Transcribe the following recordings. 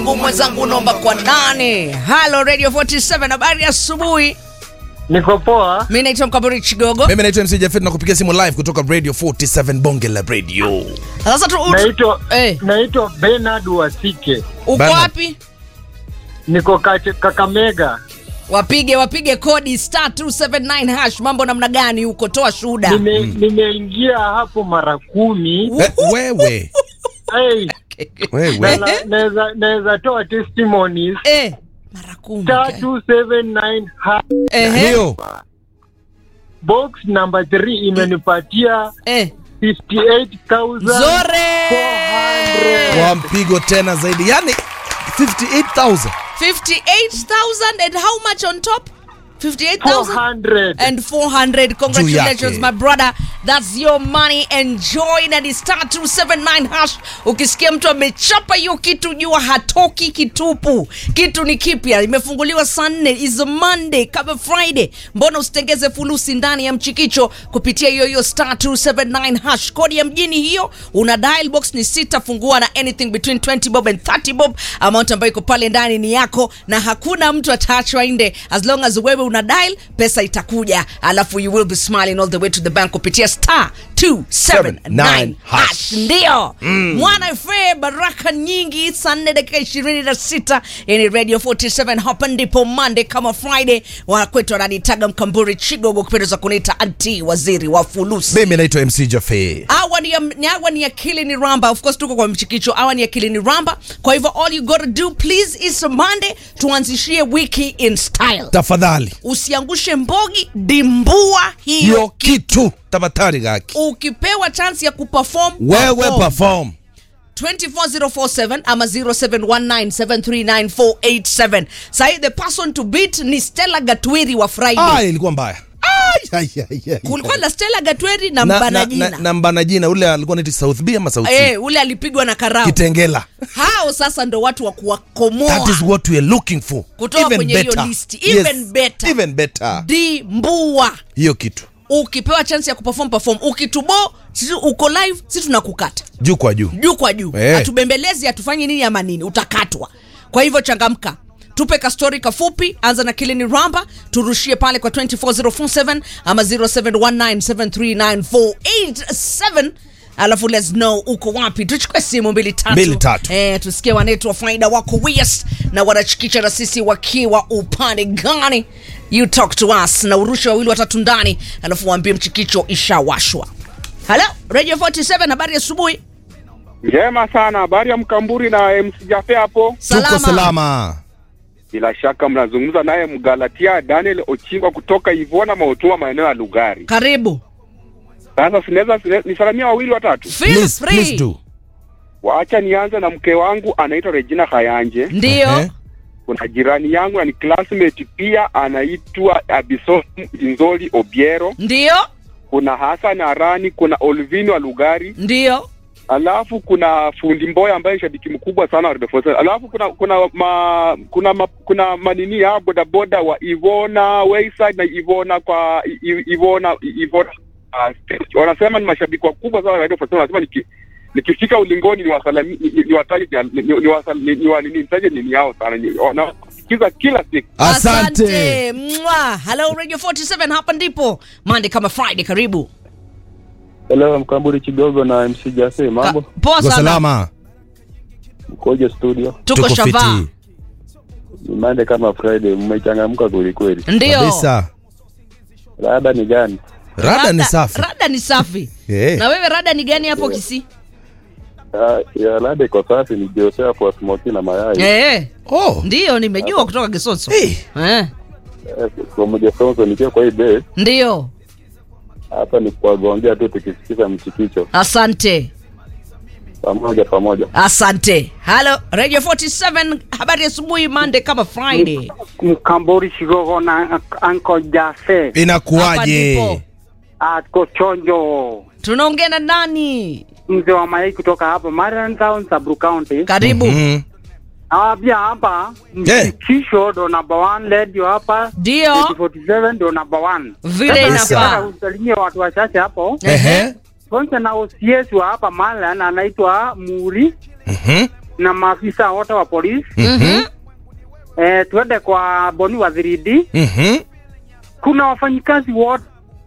mwenzangu unaomba kwa nani? Halo Radio 47 habari ya asubuhi. Niko poa. Mimi naitwa Mkaburi Chigogo. mimi naitwa mc jafet na kupigia simu live kutoka radio 47 bonge la radio Sasa tu Naitwa eh, naitwa Bernard Wasike. uko Bernard. wapi? Niko Kate- Kakamega. Wapige wapige kodi star 279 hash. Mambo namna gani huko? Toa shuhuda. Nime, nimeingia hapo mara kumi. eh, wewe Hey, wewe na- na- naweza naweza toa testimonies. Eh, mara kumi. Star 279 ha- Ehe. ndio box number 3 imenipatia Eh. 58,400. Zore. kwa mpigo tena zaidi yani 58000 58,000 and how much on top? 58,000 400. and 400 congratulations yake. my brother that's your money enjoy na ni star 279 hash ukisikia mtu amechapa hiyo kitu jua hatoki kitupu kitu ni kipya imefunguliwa saa nne is a monday kama friday mbona usitengeze fulusi ndani ya mchikicho kupitia hiyo hiyo star 279 hash kodi ya mjini hiyo una dial box ni sita fungua na anything between 20 bob and 30 bob amount ambayo iko pale ndani ni yako na hakuna mtu ataachwa nde as long as wewe una dial pesa itakuja alafu you will be smiling all the way to the bank kupitia star 279 hash ndio mwana fe baraka nyingi saa nne dakika ishirini na sita ni radio 47 hapa ndipo monday kama friday wakwetu wananitaga mkamburi chigogo kupendeza kuniita anti waziri wa fulusi mimi naitwa mc jafe awa ni, ya, ni awa ni akili ni ramba of course tuko kwa mchikicho awa ni akili ni ramba kwa hivyo all you gotta do please is monday tuanzishie wiki in style tafadhali usiangushe mbogi dimbua hiyo hiyo kitu tafadhali gaki ukipewa chance ya kuperform wewe perform. perform 24047 ama 0719739487 sahi the person to beat ni stella gatwiri wa friday ah ilikuwa mbaya Ai, ai, ai, ai, kulikuwa ai. na stella gatweri na na, mbana na, jina na, na mbana jina ule alikuwa naiti south b ama south C? eh, ule alipigwa na karau kitengela hao sasa ndo watu wa kuwakomoa that is what we are looking for Kutoka Even kwenye hiyo better. list. Even Yes, better. even better dimbua hiyo kitu ukipewa chance ya kuperform perform ukitubo sisi uko live si tunakukata juu kwa juu juu kwa juu Eh. hatubembelezi hatufanyi nini ama nini utakatwa kwa hivyo changamka tupe kastori kafupi anza na kilini ramba turushie pale kwa 24047 ama 0719739487 alafu let's know uko wapi tuchukue simu mbili tatu, Mbili tatu. Eh, tusikie wanetu wa faida wako wias na wanachikicha na sisi wakiwa upande gani you talk to us na urushe wawili watatu ndani alafu waambie mchikicho ishawashwa halo radio 47 habari ya asubuhi Njema sana, habari ya Mkamburi na MC Jafe hapo. tuko salama Bila shaka mnazungumza naye Mgalatia Daniel Ochingwa kutoka Ivona Mautua, maeneo ya Lugari. karibu Sasa sinaweza sine- nisalamia wawili watatu. Feel please, free. please do Waacha nianze na mke wangu anaitwa Regina Kayanje. ndio Ehe. Kuna jirani yangu na ni classmate pia anaitwa Abisom Inzoli Obiero. ndio Kuna Hassan Arani, kuna Olvino wa Lugari. ndio Alafu kuna fundi Mboya ambaye ni shabiki mkubwa sana wa Radio 47. Alafu kuna kuna ma, kuna ma, kuna manini ya bodaboda wa Ivona Wayside na Ivona kwa I- I- Ivona Ivona uh, stage. wanasema ni mashabiki wakubwa sana wa Radio 47. Wanasema niki nikifika ulingoni niwasalami ni- niwataje ni- ni- niwasal- ni- niwa- nini nitaje nini yao sana Ni- wanasikiza kila siku. asante Mwa. hello radio 47 hapa ndipo mande kama friday karibu Hello, Mkamburi Chigogo na MC Jase, mambo Ka- poa Tuko sana salama tuko mkoje studio? tuko shava fiti Ni Monday kama Friday, mmechangamka kweli kweli. ndio kabisa Rada ni gani? rada ni safi rada ni safi Eh. na wewe rada ni gani hapo kisi Ah, ya rada iko safi, ni Joseph wa smoki na mayai. eh oh ndio nimejua kutoka kisonso Eh. eh Eh, Kwa moja sonso nikiwa kwa hii base ndio hapa ni kuwagongea tu tukisikiza mchikicho asante pamoja pamoja. asante halo radio 47 habari ya asubuhi mande kama friday Mkamburi Shigogo na Anko Jase Hapa inakuwaje ndipo. ako chonjo, tunaongea na nani mzee wa mayai kutoka hapa Marian Town, Sabru County. karibu Mhm. Nawambia hapa Eh. mshikisho ndo number one, radio hapa ndio 47 ndo number one. vile Kabisa. inafaa Nataka usalimie watu wachache hapo. Ehe. Kwanza na OCS wa hapa Malan anaitwa Muri Mhm. na maafisa wote wa polisi Mhm. eh, tuende kwa Boni wa 3D. Mhm. Kuna wafanyikazi wote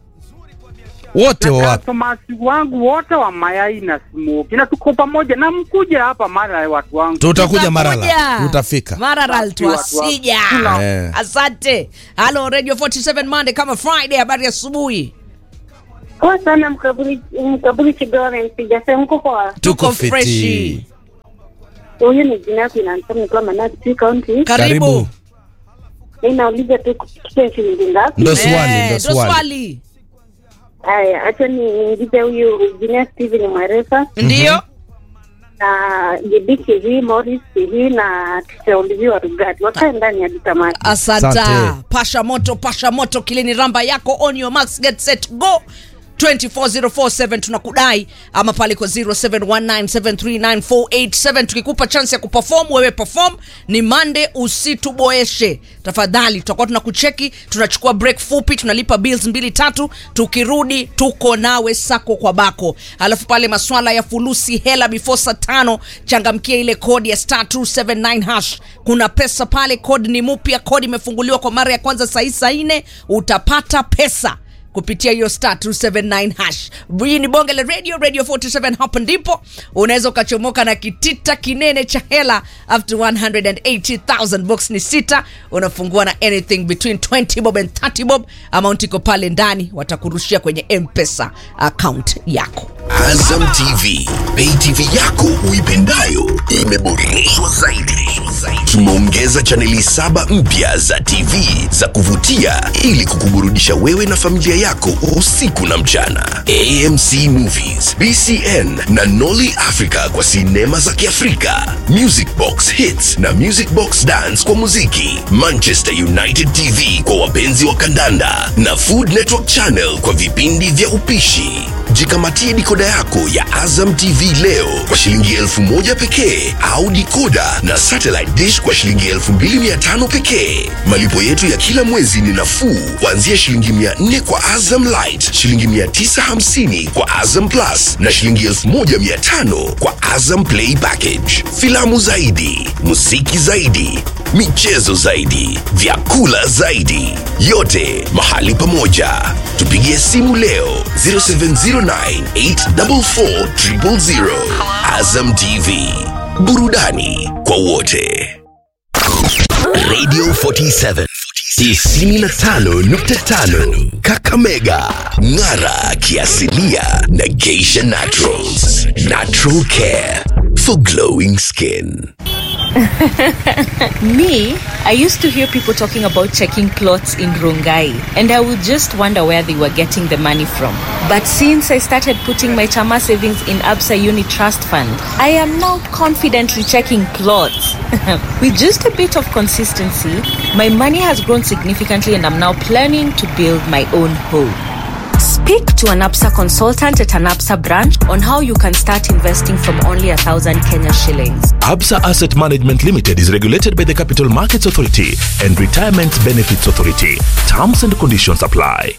wote wa na wapi customers wangu wote wa mayai na smoki, na tuko pamoja na mkuje hapa mara watu wangu. tutakuja marala Tutakuja. tutafika Maralal Basi watu twasija. wako. Eh. Asante. Halo Radio 47 Monday kama Friday, habari ya asubuhi. Poa sana mkaburi mkaburi Kigore mpiga sehemu mko poa. tuko Tuko freshi. fiti Huyu ni jina yake inanisema nikiwa Manati County. Karibu. Mimi nauliza tu kusikia shilingi ngapi? ndo swali Eh, ndo ndo swali swali. Haya, acha niingize huyu jina Steven Mwerefa Ndio. na JB TV, Morris TV na Tishaolivi wa Rugati. Wakae ndani ya tamati. Asante. Asante. Pasha moto, pasha moto, kilini ramba yako on your marks, get set, go. 24047 tunakudai ama pale kwa 0719739487 tukikupa chance ya kuperform wewe perform ni mande usituboeshe tafadhali tutakuwa tunakucheki tunachukua break fupi tunalipa bills mbili tatu tukirudi tuko nawe sako kwa bako alafu pale maswala ya fulusi hela before saa tano changamkia ile kodi ya star 279 hash kuna pesa pale kodi ni mpya kodi imefunguliwa kwa mara ya kwanza saa hii saa nne utapata pesa kupitia hiyo star 279 hash hii ni bonge la radio radio 47 hapa ndipo unaweza ukachomoka na kitita kinene cha hela up to 180000 box ni sita unafungua na anything between 20 bob and 30 bob amount iko pale ndani watakurushia kwenye mpesa account yako Azam TV, pay TV yako uipendayo imeboreshwa zaidi. Tumeongeza chaneli saba mpya za TV za kuvutia ili kukuburudisha wewe na familia yako usiku na mchana. AMC Movies, BCN na Nolly Africa kwa sinema za Kiafrika, Music Box Hits na Music Box Dance kwa muziki, Manchester United TV kwa wapenzi wa kandanda na Food Network Channel kwa vipindi vya upishi. Jikamatie dikoda yako ya Azam TV leo kwa shilingi elfu moja pekee au dikoda na satellite dish kwa shilingi elfu mbili mia tano pekee. Malipo yetu ya kila mwezi ni nafuu kuanzia shilingi mia nne kwa Azam Light, shilingi mia tisa hamsini kwa Azam Plus na shilingi elfu moja mia tano kwa Azam Play Package. Filamu zaidi, muziki zaidi, michezo zaidi, vyakula zaidi, yote mahali pamoja. Tupigie simu leo 0709844000. Azam TV, burudani kwa wote. Radio 47 95.5 Kakamega, Ng'ara kiasilia na Geisha Naturals. Natural care for glowing skin. Me, I used to hear people talking about checking clothes in Rongai, and I would just wonder where they were getting the money from. But since I started putting my Chama savings in Absa Uni Trust Fund, I am now confidently checking clothes. With just a bit of consistency, my money has grown significantly, and I'm now planning to build my own home. Speak to an APSA consultant at an APSA branch on how you can start investing from only a thousand Kenya shillings. Absa Asset Management Limited is regulated by the Capital Markets Authority and Retirement Benefits Authority. Terms and conditions apply.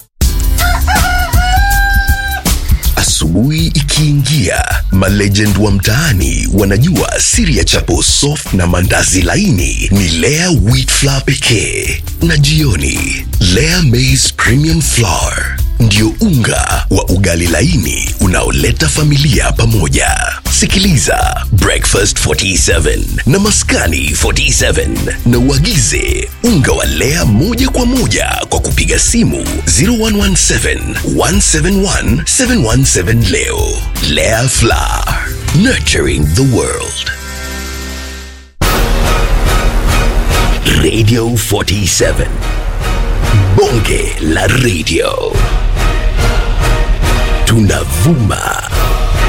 Asubuhi ikiingia, malegend wa mtaani wanajua siri ya chapo soft na mandazi laini ni Lea wheat flour pekee, na jioni Lea maize premium flour ndio unga wa ugali laini unaoleta familia pamoja. Sikiliza Breakfast 47 na Maskani 47 na uagize unga wa Lea moja kwa moja kwa kupiga simu 0117 171 717 leo. Lea Flour, nurturing the world. Radio 47 Bonge la Radio tunavuma